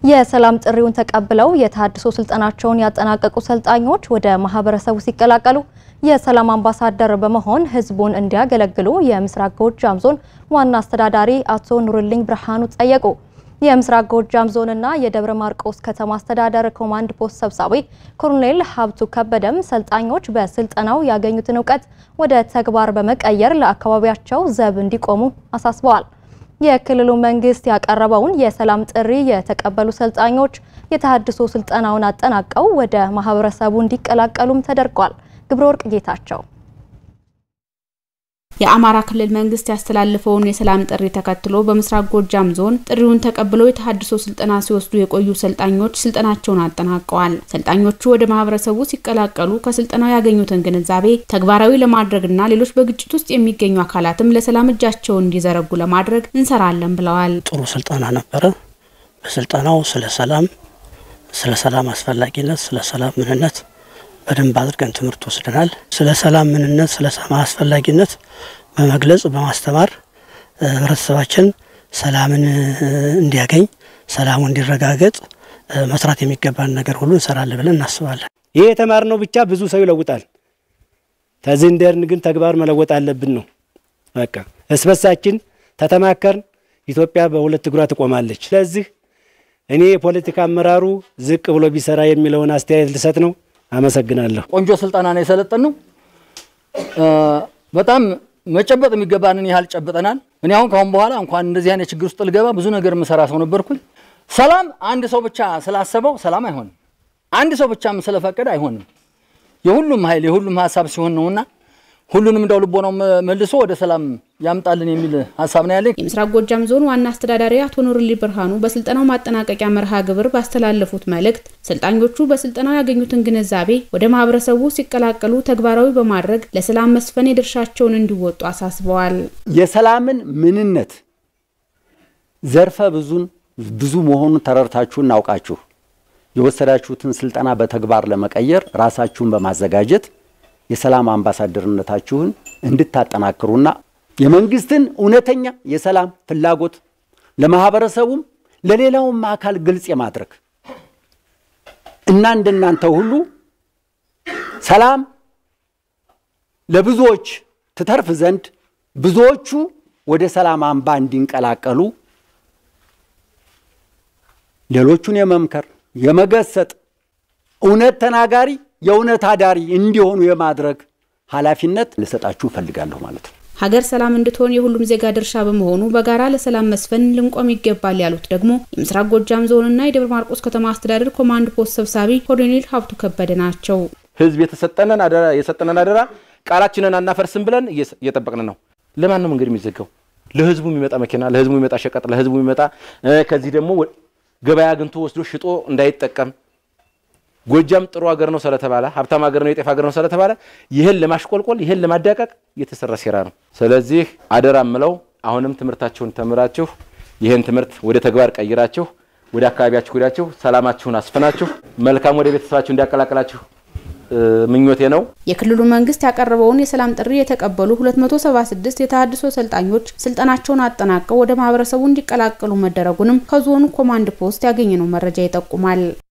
የሰላም ጥሪውን ተቀብለው የተሃድሶ ስልጠናቸውን ያጠናቀቁ ሰልጣኞች ወደ ማህበረሰቡ ሲቀላቀሉ የሰላም አምባሳደር በመሆን ህዝቡን እንዲያገለግሉ የምስራቅ ጎጃም ዞን ዋና አስተዳዳሪ አቶ ኑርልኝ ብርሃኑ ጠየቁ። የምስራቅ ጎጃም ዞንና የደብረ ማርቆስ ከተማ አስተዳደር ኮማንድ ፖስት ሰብሳቢ ኮሎኔል ሀብቱ ከበደም ሰልጣኞች በስልጠናው ያገኙትን እውቀት ወደ ተግባር በመቀየር ለአካባቢያቸው ዘብ እንዲቆሙ አሳስበዋል። የክልሉ መንግስት ያቀረበውን የሰላም ጥሪ የተቀበሉ ሰልጣኞች የተሃድሶ ስልጠናውን አጠናቀው ወደ ማህበረሰቡ እንዲቀላቀሉም ተደርጓል። ግብረ ወርቅ ጌታቸው የአማራ ክልል መንግስት ያስተላለፈውን የሰላም ጥሪ ተከትሎ በምስራቅ ጎጃም ዞን ጥሪውን ተቀብለው የተሃድሶ ስልጠና ሲወስዱ የቆዩ ሰልጣኞች ስልጠናቸውን አጠናቀዋል። ሰልጣኞቹ ወደ ማህበረሰቡ ሲቀላቀሉ ከስልጠናው ያገኙትን ግንዛቤ ተግባራዊ ለማድረግና ሌሎች በግጭት ውስጥ የሚገኙ አካላትም ለሰላም እጃቸውን እንዲዘረጉ ለማድረግ እንሰራለን ብለዋል። ጥሩ ስልጠና ነበረ። በስልጠናው ስለ ሰላም፣ ስለ ሰላም አስፈላጊነት፣ ስለ ሰላም ምንነት በደንብ አድርገን ትምህርት ወስደናል። ስለ ሰላም ምንነት፣ ስለ ሰላም አስፈላጊነት በመግለጽ በማስተማር ህብረተሰባችን ሰላምን እንዲያገኝ ሰላሙ እንዲረጋገጥ መስራት የሚገባን ነገር ሁሉ እንሰራለን ብለን እናስባለን። ይህ የተማርነው ብቻ ብዙ ሰው ይለውጣል። ተዚህ እንደርን ግን ተግባር መለወጥ አለብን ነው በቃ እስበሳችን ተተማከርን ኢትዮጵያ በሁለት እግሯ ትቆማለች። ስለዚህ እኔ የፖለቲካ አመራሩ ዝቅ ብሎ ቢሰራ የሚለውን አስተያየት ልሰጥ ነው። አመሰግናለሁ። ቆንጆ ስልጠና ነው የሰለጠን ነው። በጣም መጨበጥ የሚገባንን ያህል ጨብጠናል። እኔ አሁን ካሁን በኋላ እንኳን እንደዚህ አይነት ችግር ውስጥ ልገባ ብዙ ነገር የምሰራ ሰው ነበርኩኝ። ሰላም አንድ ሰው ብቻ ስላሰበው ሰላም አይሆንም። አንድ ሰው ብቻም ስለፈቀደ አይሆንም። የሁሉም ኃይል የሁሉም ሀሳብ ሲሆን ነውና ሁሉንም እንደው ልቦናው መልሶ ወደ ሰላም ያምጣልን የሚል ሀሳብ ነው ያለኝ። የምስራቅ ጎጃም ዞን ዋና አስተዳዳሪ አቶ ኑርልኝ ብርሃኑ በስልጠናው ማጠናቀቂያ መርሃ ግብር ባስተላለፉት መልእክት ሰልጣኞቹ በስልጠናው ያገኙትን ግንዛቤ ወደ ማህበረሰቡ ሲቀላቀሉ ተግባራዊ በማድረግ ለሰላም መስፈን የድርሻቸውን እንዲወጡ አሳስበዋል። የሰላምን ምንነት ዘርፈ ብዙን ብዙ መሆኑን ተረድታችሁ እናውቃችሁ የወሰዳችሁትን ስልጠና በተግባር ለመቀየር ራሳችሁን በማዘጋጀት የሰላም አምባሳደርነታችሁን እንድታጠናክሩና የመንግስትን እውነተኛ የሰላም ፍላጎት ለማህበረሰቡም ለሌላውም አካል ግልጽ የማድረግ እና እንደናንተ ሁሉ ሰላም ለብዙዎች ትተርፍ ዘንድ ብዙዎቹ ወደ ሰላም አምባ እንዲንቀላቀሉ ሌሎቹን የመምከር የመገሰጥ እውነት ተናጋሪ የእውነት አዳሪ እንዲሆኑ የማድረግ ኃላፊነት ልሰጣችሁ እፈልጋለሁ ማለት ነው። ሀገር ሰላም እንድትሆን የሁሉም ዜጋ ድርሻ በመሆኑ በጋራ ለሰላም መስፈን ልንቆም ይገባል ያሉት ደግሞ የምስራቅ ጎጃም ዞንና የደብረ ማርቆስ ከተማ አስተዳደር ኮማንድ ፖስት ሰብሳቢ ኮሎኔል ሀብቱ ከበደ ናቸው። ህዝብ የተሰጠነን አደራ የሰጠነን አደራ ቃላችንን አናፈርስም ብለን እየጠበቅን ነው። ለማን ነው መንገድ የሚዘጋው? ለህዝቡ የሚመጣ መኪና፣ ለህዝቡ የሚመጣ ሸቀጥ፣ ለህዝቡ የሚመጣ ከዚህ ደግሞ ገበያ አግኝቶ ወስዶ ሽጦ እንዳይጠቀም ጎጃም ጥሩ ሀገር ነው ስለተባለ ሀብታም ሀገር ነው የጤፍ ሀገር ነው ስለተባለ ይህን ለማሽቆልቆል ይህን ለማዳቀቅ የተሰራ ሴራ ነው። ስለዚህ አደራ ምለው አሁንም ትምህርታችሁን ተምራችሁ ይህን ትምህርት ወደ ተግባር ቀይራችሁ ወደ አካባቢያችሁ ሄዳችሁ ሰላማችሁን አስፍናችሁ መልካም ወደ ቤተሰባችሁ እንዲያቀላቅላችሁ ምኞቴ ነው። የክልሉ መንግስት ያቀረበውን የሰላም ጥሪ የተቀበሉ 276 የተሃድሶ ሰልጣኞች ስልጠናቸውን አጠናቀው ወደ ማህበረሰቡ እንዲቀላቀሉ መደረጉንም ከዞኑ ኮማንድ ፖስት ያገኘነው መረጃ ይጠቁማል።